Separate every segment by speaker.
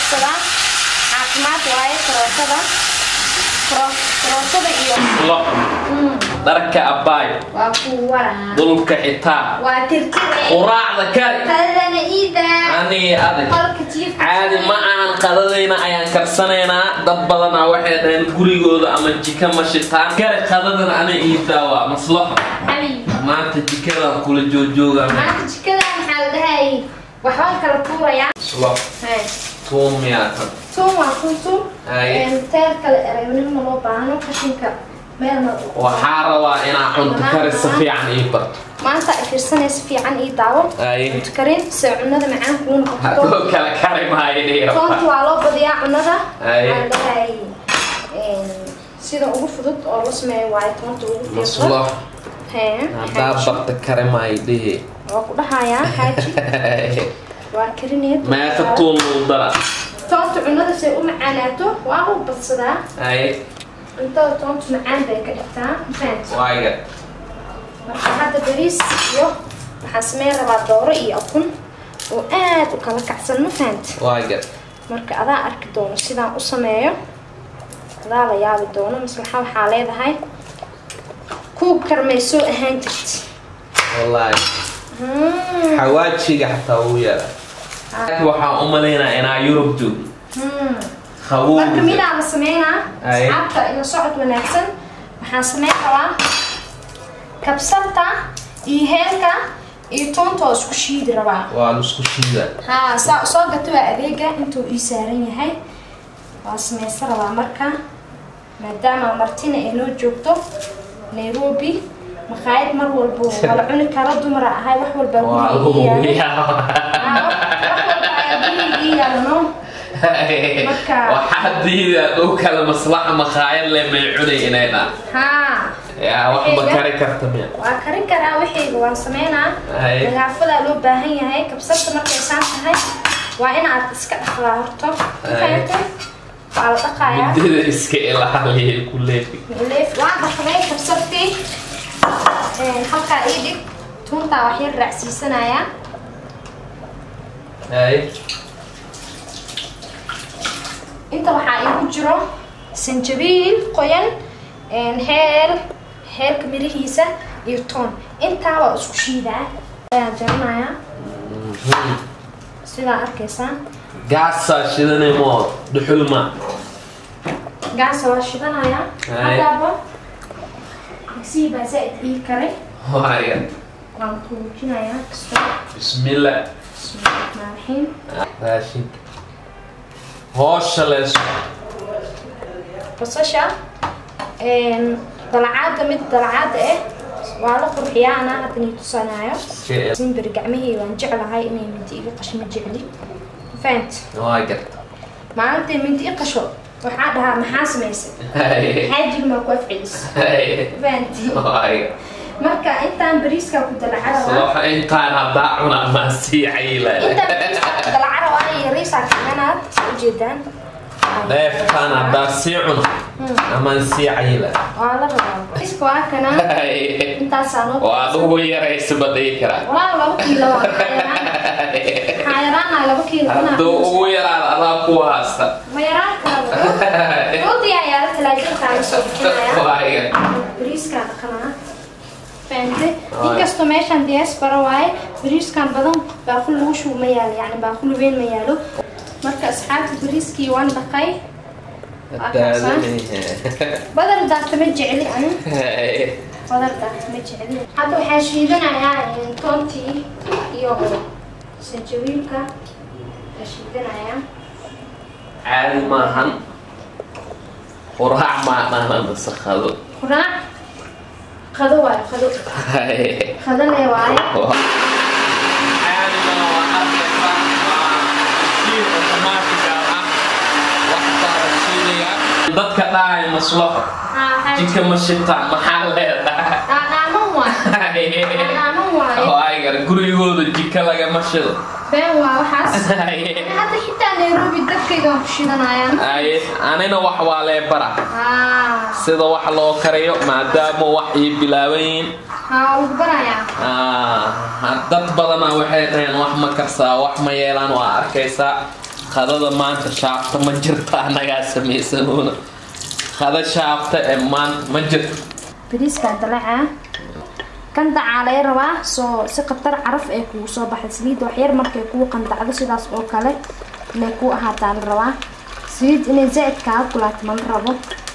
Speaker 1: karsadaan caafimaad waaye karootada Karo- karootada iyo
Speaker 2: lo dharka abbaay
Speaker 1: waa kuu waraa
Speaker 2: dhulka xitaa
Speaker 1: waa tirtire
Speaker 2: quraacda kari
Speaker 1: qadadana iida
Speaker 2: anii adag
Speaker 1: qolka jiifka
Speaker 2: caadi ma ahan qadadayna ayaan karsanaynaa dad badanaa waxay dhaheen gurigooda ama jika ma shitaan kari qadadan ana iibtaa waa maslaxo
Speaker 1: xabiib
Speaker 2: maanta jikadaan kula joojoogaa
Speaker 1: maanta jikada maxaa la dhahay waxbaan kala tuurayaa
Speaker 2: maslaxo
Speaker 1: Hay.
Speaker 2: tuun miyaa tan
Speaker 1: tuun waa tuun tuun
Speaker 2: Haye.
Speaker 1: Een, teer kale eraynimo loo baahno qashinka meelna
Speaker 2: waxaa rabaa inaa cunto kari si fiican ii barto
Speaker 1: maanta ay fiirsanaysa fiican ii daawo
Speaker 2: Haye.
Speaker 1: cunto karin se cunada macaan kuu noqoto
Speaker 2: hadoo kala kari maayo dhiira
Speaker 1: toonta waa loo badiyaa cunada
Speaker 2: Haye.
Speaker 1: Waxaa la dhahay een, sida ugu fudud oo la sameeyo waayo toonta ugu fiiqdo
Speaker 2: maslaxo
Speaker 1: Hee,
Speaker 2: haddaa
Speaker 1: xaaji.
Speaker 2: barta kari maayo dhihi
Speaker 1: waa ku dhahayaa xaaji waa karineed
Speaker 2: meeqa tuun lagu dara
Speaker 1: toonta cunada say u macaanaato waa u badsadaa
Speaker 2: haye
Speaker 1: cuntada toonta macaan bay ka dhigtaa mafahant
Speaker 2: waaga
Speaker 1: marka hadda bariis iyo waxaan sameyn rabaa dooro iyo ukun oo aad u kala kacsan ma fahant
Speaker 2: waaga
Speaker 1: marka adaa arki doono sidaan u sameeyo adaa la yaabi doono maslaxa waxaa leedahay kuug karmaysoo ahaan jirt
Speaker 2: wallaahi
Speaker 1: Hmm,
Speaker 2: xawaajiga xataa wuu yaala waxaan u malaynaa inaa yurub joog
Speaker 1: hmm. marka
Speaker 2: qabowga
Speaker 1: midaa la sameynaa
Speaker 2: Ay.
Speaker 1: asxaabta ina socod wanaagsan waxaan sameyn rabaa kabsarta iyo heelka iyo toonta oo isku shiidi rabaa
Speaker 2: waa lusku shiida
Speaker 1: haa saa soo gato waa adeega intuu ii saaran yahay waa samaysan rabaa marka maadaama martina ay noo joogto nairobi maqaayad mar walbo wala cuni kara dumara ahay wax walba
Speaker 2: waa
Speaker 1: guriga ii yaalo
Speaker 2: hubiyaa
Speaker 1: Haa, wax walba ayaa guriga ii yaalo no Marka-
Speaker 2: waxaa diida dhow kale maslaxa maqaayad le may cunay inay dhaan
Speaker 1: haa
Speaker 2: yaa wax ma kari karta miya
Speaker 1: waa karin karaa wixayga waan sameynaa
Speaker 2: Ay.
Speaker 1: nagaafadaa loo baahan yahay kabsarta markay saan tahay waa inaad iska dhaqdaa horto
Speaker 2: Ay.
Speaker 1: fahamtay waa la dhaqayaa
Speaker 2: midida iska ilaaliya ku leefi
Speaker 1: leef waa dhaqday kabsartii Een, halkaa ii dhig tuuntaa wax yar raacsiisanayaa
Speaker 2: haye
Speaker 1: inta waxaa iigu jiro sanjabiil qoyan een, heel heelka mirihiisa iyo toon intaa waa isku shiidaa ayaa jaranayaa sidaa arkaysaa
Speaker 2: gaasaa shidanay moo dhuxul ma
Speaker 1: gaasa waa shidanayaa
Speaker 2: Ay.
Speaker 1: haddaaba migsii baa zaa'id ii karay
Speaker 2: waaga
Speaker 1: waan kuujinayaa kasta
Speaker 2: bismillah
Speaker 1: bismillahirrahmaanirrahiim
Speaker 2: raashin hoosha leeso
Speaker 1: basasha een, dalacaada mid dalacaada ah waa la qurxiyaa anaa hadda nii tusanaayo simbir gacmihii waan jeclahay inay mindi iga qasho ma jecli fahant
Speaker 2: waa garta
Speaker 1: maalintii mindi i qasho waxaa dhahaa maxaa samaysay
Speaker 2: haye
Speaker 1: xaajiga maa ku afcelis
Speaker 2: haye
Speaker 1: fahanti
Speaker 2: waaga
Speaker 1: marka intaan bariiskaa ku dalacarabaa
Speaker 2: صراحة انت انا باعنا ما سيعيلة
Speaker 1: intaan bariiskaa ku dalacarabaa iyo yariisaa kacanaad ujeedaan
Speaker 2: ضيف كان باسيعنا اما سيعيلة
Speaker 1: waa la rabaa bariiska waa kana intaasaa noo
Speaker 2: وادو يريس بديكرا
Speaker 1: walaa laba kiilo waa xayaraan xayaraana laba kiilo
Speaker 2: هدو يرى على قواسة
Speaker 1: ma yaraan karabo rooti ayaa la talaajintaa la soo bixinaya
Speaker 2: وايga
Speaker 1: bariiskaa dhaqanaa fahante inkastoo meeshaan diaspora waaye bariiskan badan baaqul lagu shubo ma yaalo yani baaqul weyn ma yaalo marka asxaabta bariiskii waan dhaqay badar daata ma jecli ani badar daata ma jecli hadda waxaan shiidanayaa toontii iyo sanjabiilka la shiidanayaa
Speaker 2: عادي ما هن وراح ما انا مسخذو
Speaker 1: quraac qado waayo qado qadane waaye
Speaker 2: عادي ما وحد dadka dhahay maslaxo jidka ma shitaan maxaa leedahay
Speaker 1: dhaadhaaman waaye dhaadhaaman waaye
Speaker 2: oo ay gar gurigooda jika lagama shido
Speaker 1: been waa waxaas hadda xitaa nairobi dadkayga waan ku shidanayaan
Speaker 2: ay anina wax waa lee bara
Speaker 1: haa
Speaker 2: sida wax loo kariyo maadaama wax ii bilaaban yihiin
Speaker 1: haa lagu barayaa
Speaker 2: Ah, dad badana waxay dhaheen wax ma karsaa wax ma yeelaan waa arkaysaa qadada maanta shaabta ma jirto annagaa samaysanuuna qada shaabta ee maanta ma jirto
Speaker 1: bariiskaa dalacaa kan dacaa laga rabaa soo si khatar caraf ay kugu soo baxda saliidda waxyar markay kugu qandacdo sidaas oo kale inay kuu ahaataa la rabaa saliid inay zaa'id kaaga kulaato ma la rabo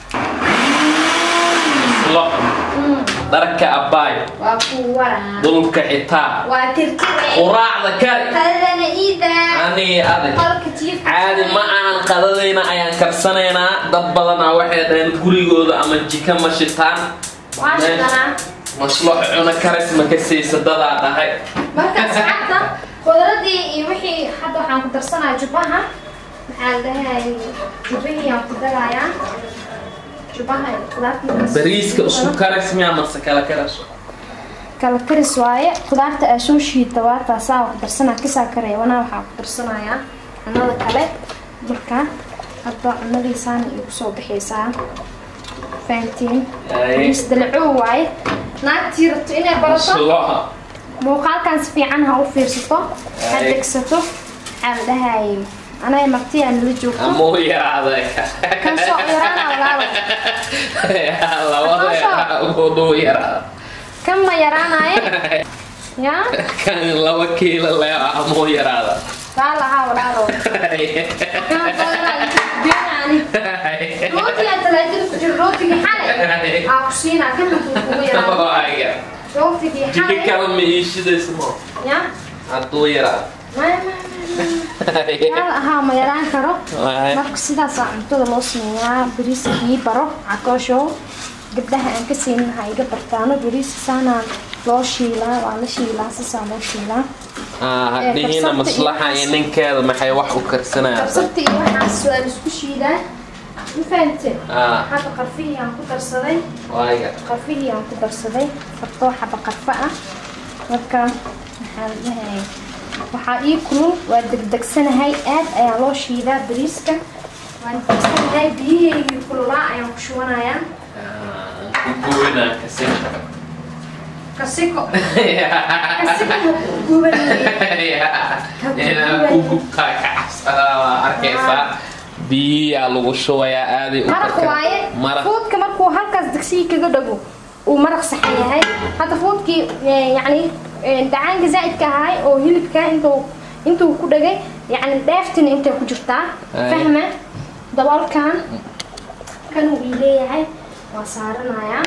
Speaker 2: lo dharka abbaay
Speaker 1: waa kuu waraa
Speaker 2: dhulka xitaa
Speaker 1: waa tirtire
Speaker 2: quraacda kari
Speaker 1: qadadana iida
Speaker 2: anii adag
Speaker 1: qolka jiifka
Speaker 2: caadi ma ahan qadadayna ayaan karsanaynaa dad badanaa waxay dhaheen gurigooda ama jika ma shitaan
Speaker 1: waa shidanaa
Speaker 2: maslo cuna karis ma ka siisa dadaa dhahay
Speaker 1: markaas hadda khudradii iyo wixii hadda waxaan ku darsanaya jubaha maxaa la dhahay jubahii aan ku darayaa jubaha iyo khudaartii
Speaker 2: bariiska isku karis miyaa mase kala karas
Speaker 1: kala karis waaye khudaarta aa soo shiida waa taasaa ku darsanaa kisaa kareebanaa waxaa ku darsanayaa cunada kale marka hadda cunadiisaana igu soo bixaysaa fahantiin bariis dalacow waaye naagtii rabto inay barato
Speaker 2: maslo
Speaker 1: muuqaalkan si fiican ha u fiirsato ha
Speaker 2: Ay.
Speaker 1: degsato waxaa la dhahayay anay martiyaa nala joogto
Speaker 2: amuu yaraaday
Speaker 1: kan soo yaraana walaalo
Speaker 2: labada uduu yaraada
Speaker 1: kan ma yaraanaye ya
Speaker 2: kan laba kiilo le amuu yaraada
Speaker 1: raa lahaa walaalo kan badanaa genaani rootiga talaajada ku jira rootigii xalay aa ku siinaa kan hadduu kugu yaraado rootigii
Speaker 2: jika
Speaker 1: xalay
Speaker 2: kale ma iishidaysa mo
Speaker 1: ya
Speaker 2: hadduu yaraada
Speaker 1: maya maya yaa ahaa ma yaraan karo marka sidaasaa cuntada loo sameeyaa bariiska ii baro cakooshow gabdhaha aan ka siinin ha iga bartaano bariiska saanaa loo shiilaa waa la shiilaa sisaa loo shiilaa
Speaker 2: hadhihiina maslaxa iyo ninkeeda maxay wax u karsanayaan
Speaker 1: kabsabta iyo waxaas waa la isku shiidaa ma fahante
Speaker 2: Ah.
Speaker 1: hadda qarfihii aan ku darsaday
Speaker 2: waaga
Speaker 1: qarfihii aan ku darsaday fartoo xaba qarfa ah marka maxaa la dhahay waxaa ii kulul waa degdegsanahay aad ayaa loo shiidaa bariiska waan degsanahay biyaheygii kululaa ayaan ku shubanayaa
Speaker 2: kuguwinaa kasinka
Speaker 1: kasiko kasiko gubanaya
Speaker 2: inaa ku gubtaa ka cabsadaa waa arkaysaa biyiyaa lagu shubayaa aaday u
Speaker 1: maraq waaye
Speaker 2: maraq
Speaker 1: fuudka markuu halkaas degsigii kaga dhago uu maraq saxan yahay hadda fuudkii eh, yacni eh, dhacaanka zaa'idka ahay oo hilibka intuu intuu ku dhagay yacni dheeftina intay ku jirtaa
Speaker 2: Ay.
Speaker 1: fahma daboolkan kan uu ii leeyahay waa saaranayaa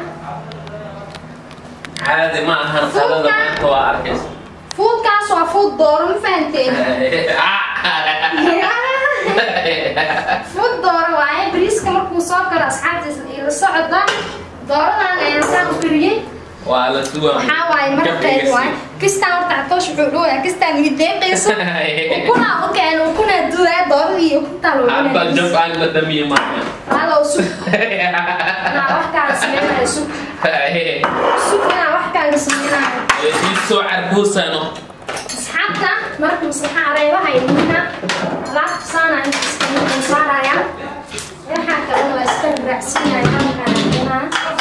Speaker 2: caadi ma ahan qadada maanta waa arkaysa
Speaker 1: fuudkaas waa fuud dooro ma fahanteen fuud dooro waaye bariiska markuu soo galo asxaabtiisa ila socda dooradan ayaan saan u kariyey
Speaker 2: waa la duwa
Speaker 1: waxaa waaye maraqeed waaye kistaan horta catoosh wuxuu dhawayaa kistaan iga deeqayso ukunaa u keeno ukunaa duwaa dooradii iyo ukuntaa loo
Speaker 2: hadda
Speaker 1: cunaa
Speaker 2: jab aan la dhamiye maaha
Speaker 1: halow sug inaa wax kaaga sameynayo sug sug inaa wax kaaga sameynayo
Speaker 2: isoo carbuusano
Speaker 1: asxaabta marka maslaxa areebaha ilmina alaabta saana inta saaraya waxaa kalena waa iska raacsiinaya halkaan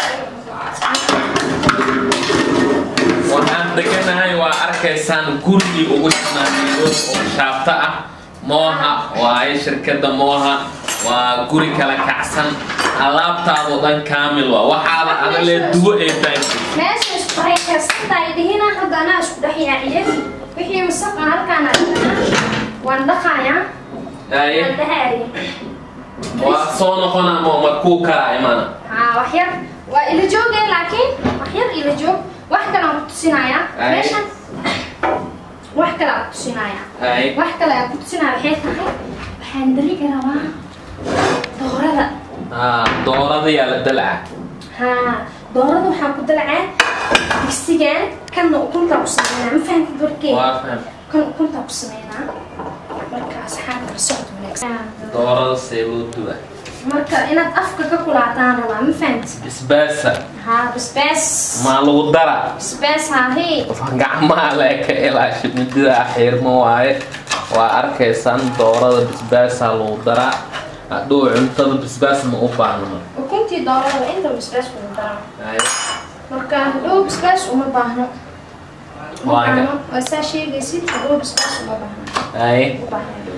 Speaker 2: waxaan deganahay waa arkaysaan gurigii ugu jimaaciyo oo shaabta ah mooha waaye shirkadda mooha waa guri kala kacsan alaabtaadoo dhan kaamil waa waxaada adalee duwo ee baanki
Speaker 1: meesha isku hay karsantahay dhihina hadda anaa isku dhex yaaciye wixii masaqa halkaan adhigana waan dhaqayaa
Speaker 2: Aye,
Speaker 1: waan dhahaaya
Speaker 2: waa soo noqona mo markuu karaa imana
Speaker 1: haa wax yar waa ila joogay laakiin wax yar ila joog wax kale aan ku tusinayaa
Speaker 2: Ay.
Speaker 1: meeshan wax kale aan ku tusinayaa
Speaker 2: Aye.
Speaker 1: wax kale aan ku tusinaya waxay tahay waxaan darigi rabaa doorada
Speaker 2: Ah, dooradayaa la dalca
Speaker 1: haa doorada waxaan ku dalacaa digsigan kanna ukuntaa ku sameynaa ma fahamtid warkee
Speaker 2: waa faham
Speaker 1: kan ukuntaa ku sameynaa marka asxaabta la socod wanaagsan
Speaker 2: doorada see loo duwa
Speaker 1: marka inaad afka ka kulaataan rabaa ma fahamtid
Speaker 2: bisbaasa
Speaker 1: haa basbaas
Speaker 2: maa lagu dara
Speaker 1: basbaas haahee
Speaker 2: gacmaha lee ka ilaasha mididaa xiirmo waaye waa arkaysaan doorada bisbaasaa lagu daraa hadhow cuntada bisbaas ma u baahno
Speaker 1: ukuntii doorada inta basbaas kugu daran
Speaker 2: Aye.
Speaker 1: marka hadhow basbaas uma baahno ma
Speaker 2: Waaga.
Speaker 1: baahno waa saa sheegaysid hadhow basbaas uma baahno
Speaker 2: Aye.
Speaker 1: u baahno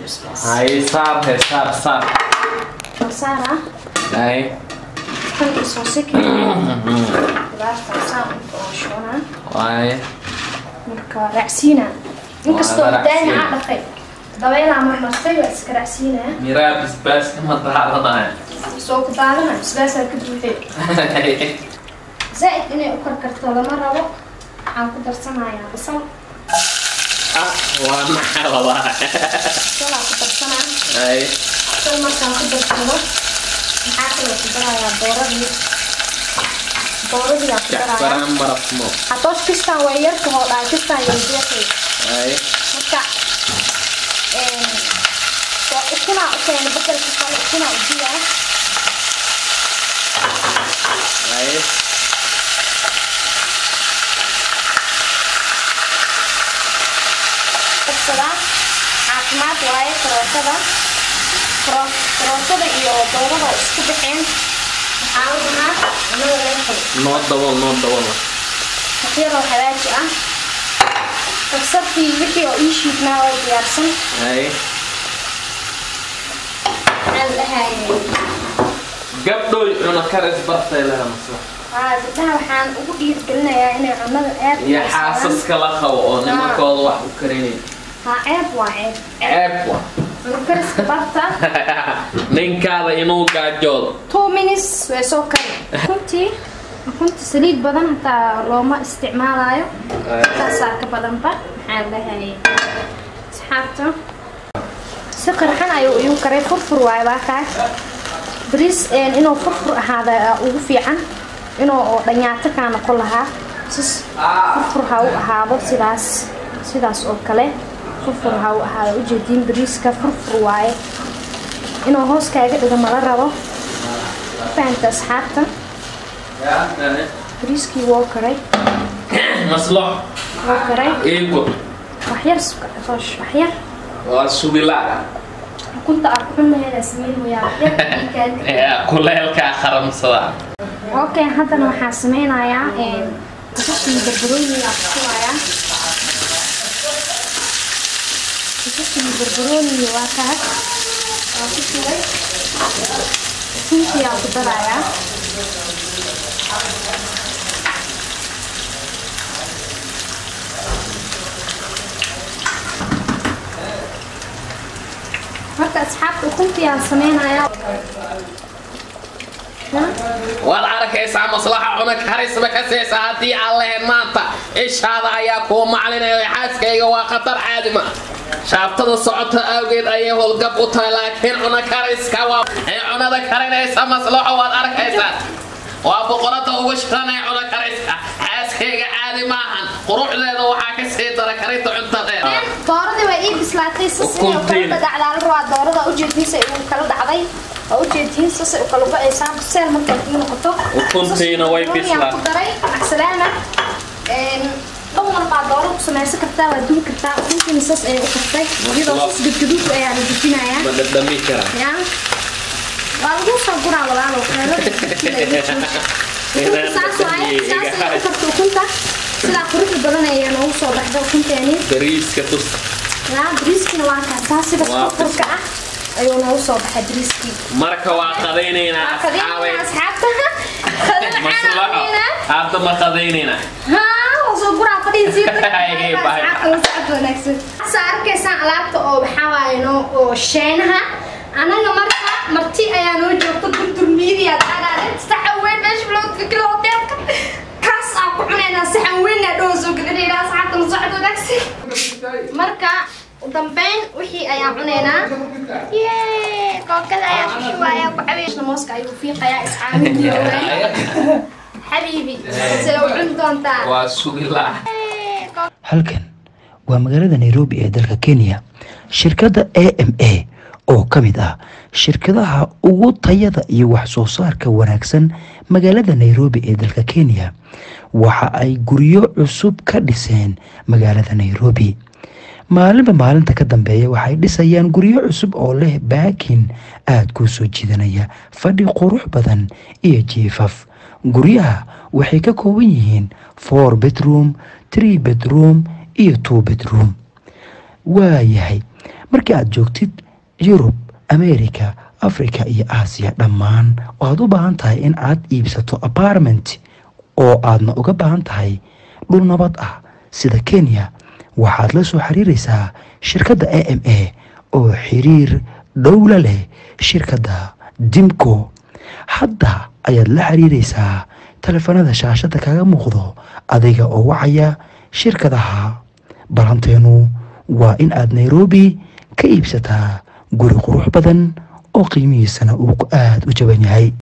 Speaker 1: basbaas
Speaker 2: hay saar he saar saar
Speaker 1: saara
Speaker 2: hay
Speaker 1: kan iyo soosiki qudaartan saan oo shona
Speaker 2: waaye
Speaker 1: marka waa raacsiina inkastoo
Speaker 2: Waa la
Speaker 1: daani
Speaker 2: raacsiina.
Speaker 1: aa dhaqay dabeelaa marmartay waa iska raacsiinaya
Speaker 2: miraa basbaaska ma daadanaya
Speaker 1: soo ku daadana basbaasaa ka buuxay zaaid inay u karkarto lama rabo waxaan ku darsanayaa basal
Speaker 2: ah waa maxaa walahi
Speaker 1: basalaa ku darsanaa
Speaker 2: hay
Speaker 1: basal markaan ku darsado maxaa kaloo ku darayaa dooradii dooradii aan ku darayaa
Speaker 2: jacfaraan marafmo
Speaker 1: hatoosh kistaan waa yarka hoodhaa kistaan yarjeexay
Speaker 2: hay
Speaker 1: marka waa ukunaa u keena badelka kale ukunaa u diyaa
Speaker 2: hay
Speaker 1: qabsadaa caafimaad waaye karootada Karo- karootada iyo doorada oo isku baxeen waxaa la cunaa cunada laga helo
Speaker 2: noo dabol noo dabol
Speaker 1: waxyaroo hagaaji ah kabsartii wixii oo ii shiidnaa oo diyaarsan
Speaker 2: hay
Speaker 1: maxaa la dhahayay
Speaker 2: gabdhoy cuno karis bartay leha masla
Speaker 1: aa gabdhaha waxaan ugu dhiirgelinayaa inay cunada aad u
Speaker 2: iyo
Speaker 1: karsadaan.
Speaker 2: xaasaska la qabo oo nimankooda wax u karinay
Speaker 1: haa ceeb waa ceeb
Speaker 2: ceeb wa
Speaker 1: cunokariska barta
Speaker 2: ninkaada inuu gaajoodo
Speaker 1: two minutes way soo kari ukuntii ukunta saliid badan hataa looma isticmaalayo intaasaa ka badanba maxaa la dhahayay asxaabta si qirxan ayuu iyu karay furfur waayo waa kaas bariis inuu furfur ahaada ugu fiican inuu oo dhanyaato kaa noqon lahaa sis furfur ha u ahaado sidaas sidaas oo kale furfur ha u ahaado ujeediin bariiska furfur waaye inuu hoos kaaga dhigo mala rabo fahanta asxaabta bariiskii woo karay
Speaker 2: maslox
Speaker 1: woo karay
Speaker 2: iigo
Speaker 1: waxyar suka toosh waxyar
Speaker 2: waa subila
Speaker 1: ukunta aad kuxumaheeda sameyn mooyaa waxyar ii kaadi
Speaker 2: kuleelkaa qaramsada
Speaker 1: okay haddana waxaa sameynayaa basashii barbarooni aa kusugayaa basashii barbarooni waa kaas waa ku shugay ukuntii aa ku darayaa marka asxaabta ukuntii aa sameynayaa
Speaker 2: waad arkaysaa maslaxa cuna karisba ka seesa haddii aan lahayn maanta ishaada ayaa kuu maclinayo xaaskayga waa khatar caadima shaabtada socota awgeed ayay howlgab u tahay laakiin cuna kariska waa ee cunada karinaysa maslaxo waad arkaysaa waa boqorada ugu shiranaya cuna kariska xaaskayga caadi maahan quruxdeeda waxaa ka sii dara karinta cuntadeeda
Speaker 1: dooradii way ii bislaatay sasay u kala
Speaker 2: Ukuntiin.
Speaker 1: dhacdaa la rabaa doorada ujeediinsa uu kala dhacday waa ujeediin sasay u kala go-aysaa biseel markay ii noqoto
Speaker 2: Ukuntiina way
Speaker 1: Sas-
Speaker 2: bislaatay.
Speaker 1: ku daray macsalaama dhan walbaa dooro ku samaysan kartaa waa dubi kartaa ukuntiina sas ayay u kartay iyadoo sas gadgaduud ayaa la dejinayaa
Speaker 2: ma dhadhami kara
Speaker 1: ya waa lagu soo guraa walaalo xeelada ukunta saas waaye saas ayay u karta ukunta sidaa quruxda badan ayaa noogu soo baxda ukunteeni
Speaker 2: bariiska tus
Speaker 1: yaa bariiskina waa kaasaa sida
Speaker 2: Waa
Speaker 1: furfurka ah ayuu noogu soo baxay bariiskii
Speaker 2: marka waa qadaynaynaa asxaabay
Speaker 1: qadinaa asxaabta
Speaker 2: maslaxo
Speaker 1: qadinaa
Speaker 2: hadda ma qadaynaynaa
Speaker 1: haa waa soo guraa fadhiisii
Speaker 2: Ay, bye.
Speaker 1: wanaagsan saa arkaysaan alaabta oo waxaa waaye noo oo sheenaha anaga marka marti ayaa noo joogta durdur miidiya dagaale saxan weyn meesha loo kilo hoteelka kaas aan ku cunaynaa saxan weyn aa dhoo soo gelinaynaa asxaabta la socod wanaagsan marka u dambeyn wixii ayaan cunaynaa yee kookada ayaa shushuwaaya ku cabeeshna mooska ayuu fiiqayaa iscaawin xabiibi sida u cuni doontaa
Speaker 2: waa sugila
Speaker 3: halkan waa magaalada nairobi ee dalka kenya shirkadda a m a oo ka mid ah shirkadaha ugu tayada iyo wax soo saarka wanaagsan magaalada nairobi ee dalka kenya waxa ay guryo cusub ka dhiseen magaalada nairobi maalinba maalinta ka dambeeya waxay dhisayaan guryo cusub oo leh baakin aada kuu soo jiidanaya fadhi qurux badan iyo jiifaf guryaha waxay ka kooban yihiin four bedroom tree bedroom iyo two bedroom waayahay markii aad joogtid yurub america africa iyo aasiya dhammaan oo aad u baahan tahay in aad iibsato apartment oo aadna uga baahan tahay dhul nabad ah sida kenya waxaad la soo xiriiraysaa shirkadda a m a oo xiriir dhowla leh shirkadda dimco hadda ayaad la xiriiraysaa taleefanada shaashada kaga muuqdo adiga oo wacaya shirkadaha balanteenu waa in aad nairobi ka iibsataa guri qurux badan oo qiimihiisana uu aada u jaban yahay